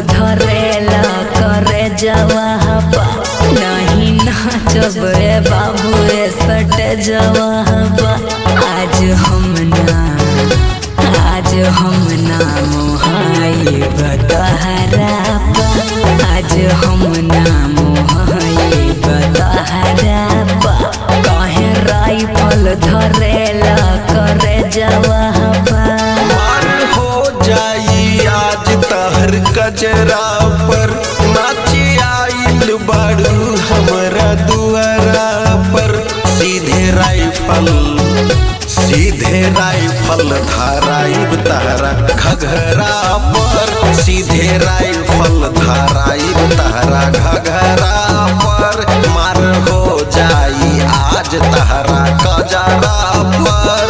धरेला करे जवाहबा नहीं नाचब रे बाबू रे सट जवाहबा आज हम ना आज हम ना मोहाई बतहरा आज हम ना मोहाई बतहरा कहे राइफल धरेला करे जवाहबा मार हो जाई आज तहर कजरा पर नाचे आइल बाड़ू हमरा दुआरा पर सीधे राइफल सीधे राइफल धाराइब तहरा घघरा पर सीधे राइफल धाराइब तहरा घघरा पर मार हो जाई आज तहरा कजरा पर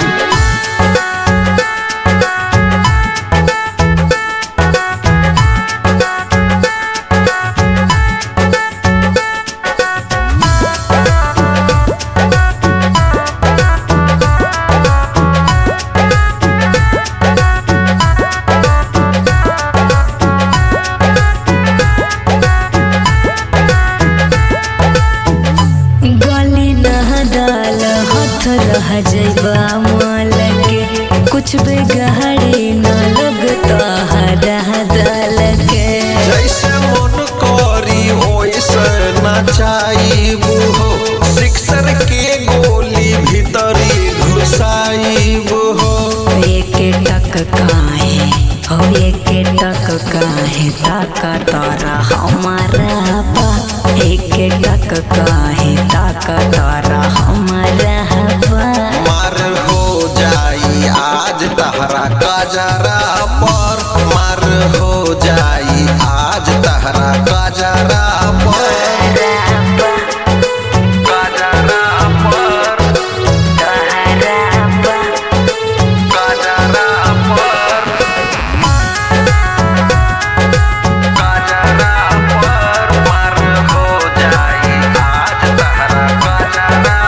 गली न डाल हाथ रह जैबा माल के कुछ बेगहरी न लगता हरा दल के जैसे मन करी ओइसे नचाइबू हो सिक्सर के गोली भीतरी घुसाइबू हो एक टक काहे हो एक टक काहे ताका तारा हमारा बा एक टक काहे ताका तारा हमारा बा मार हो जाई आज तहरा काजरा पर मार हो जाई आज तहरा काजरा पर काजरा पर काजरा पर काजरा पर मार हो जाई आज तहरा काजरा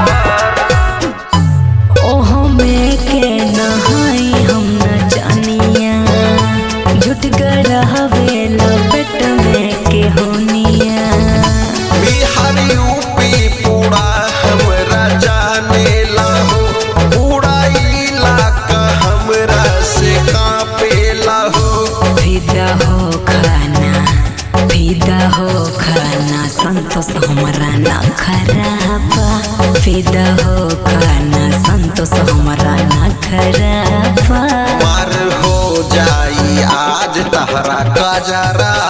पर ओहो में के नहाई हम न जानिया झुट गड़ावे लपेट में के होनिया बिहार यूपी पूरा हमरा जाने लाहो पूरा इलाका हमरा से कांपे लाहो फिदा हो खाना फिदा हो खाना संतोष हमरा न खराबा फिदा हो खाना संतोष हमरा न खराबा मार हो जाई आज तहरा काजरा